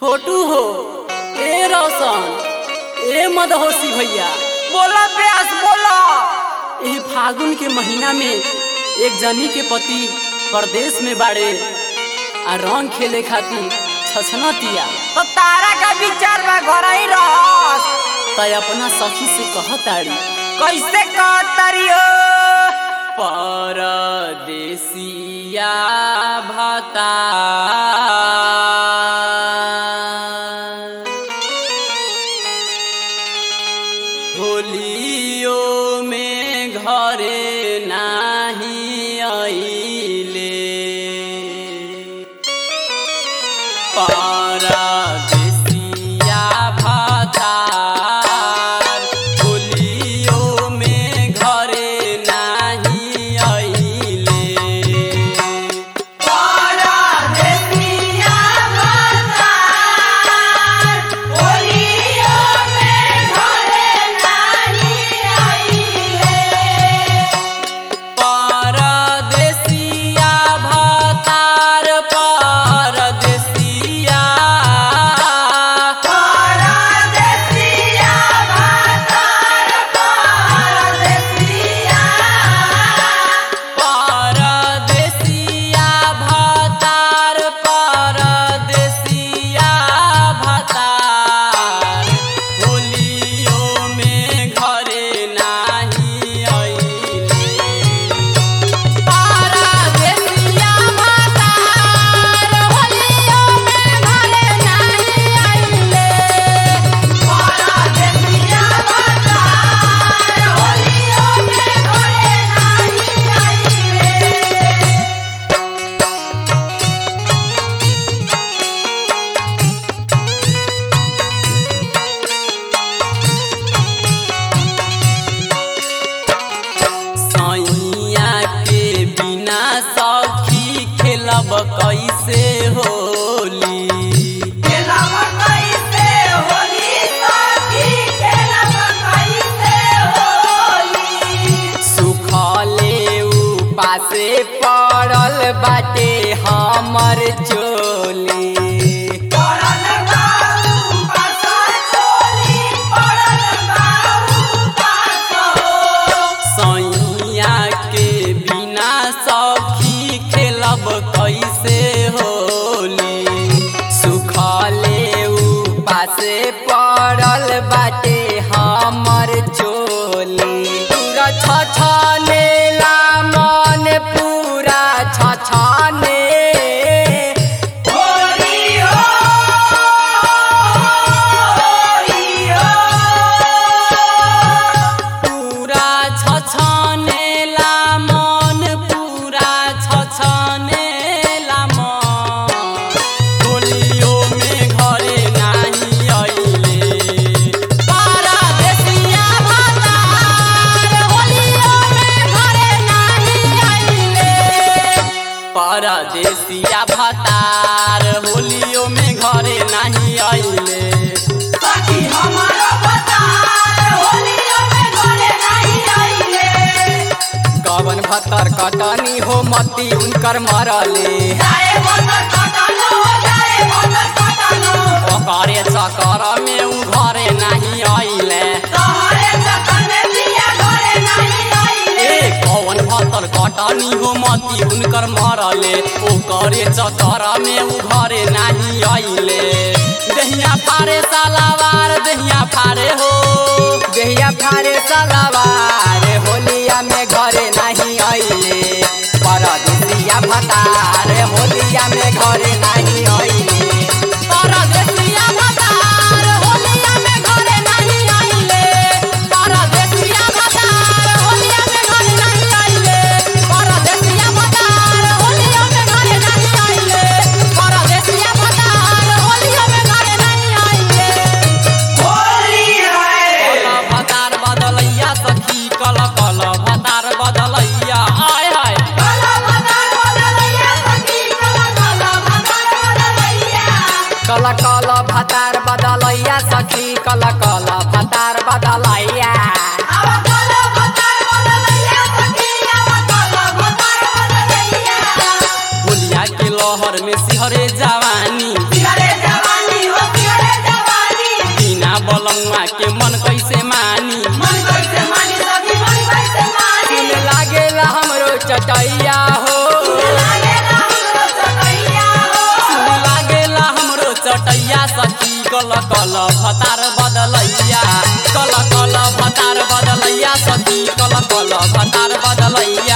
छोटू हो ए रोशन ए मदहोशी भैया बोला प्यास बोला एह फागुन के महीना में एक जनी के पति परदेश में बाड़े आ रंग खेले खातिर छछनतिया तो तारा का विचार बा घर ही रहस तय अपना सखी से कहताड़ी कैसे कहतरी हो परदेसिया भाता होलियो में घरे नाही आइले परदेसिया भातार होलियो में घरे नाही आइले परदेसिया भातार परदेसिया परदेसिया भातार परदेसिया भातार होलियो में घरे नाही आइले परदेसिया भातार होलियो में घरे नाही आइले परदेसिया भातार होलियो में घरे नाही आइले सैया के बिना सखी खेलब कैसे होली सुखले उपासे पड़ल बाटे हमर चोली सैया के बिना सखी खेलब कैसे होली सुखले उपासे पड़ल बाटे हमर चोली पूरा छछनेला मन पूरा छछने पूरा छछनेला मन पूरा छछनेला मन होलियो में घरे नाही आइले परदेसिया भातार होलियो में घरे नाही आइले परदेसिया भातार होलियो में घरे नाही आइले कवन भतर कटनी हो मती उनकर मरले ओकरे चकर में उ घरे नहीं आइले ए कवन भतर कटनी हो मती उनकर मरले ओकरे चकर में उ घरे नहीं आइले दहिया फारे सालावार दहिया फारे हो दहिया फारे सालावार होलिया में घरे नहीं आइले परदेसिया भतार होलिया में घरे नहीं आइले परदेसिया भतार होलिया में घरे नहीं आइले परदेसिया भतार होलिया में घरे नहीं आइले परदेसिया भतार होलिया में घरे नहीं आइले परदेसिया भतार होलिया में घरे नहीं आइले कल भतार बदलैया सखी कल कल भतार बदलैया आय हाय कल कल भतार बदलैया सखी कल कल भतार बदलैया होलिया के लहर में सिहरे जवानी जवानी हो कल कल भतार बदलैया कल कल भतार बदलैया सखी कल कल भतार बदलैया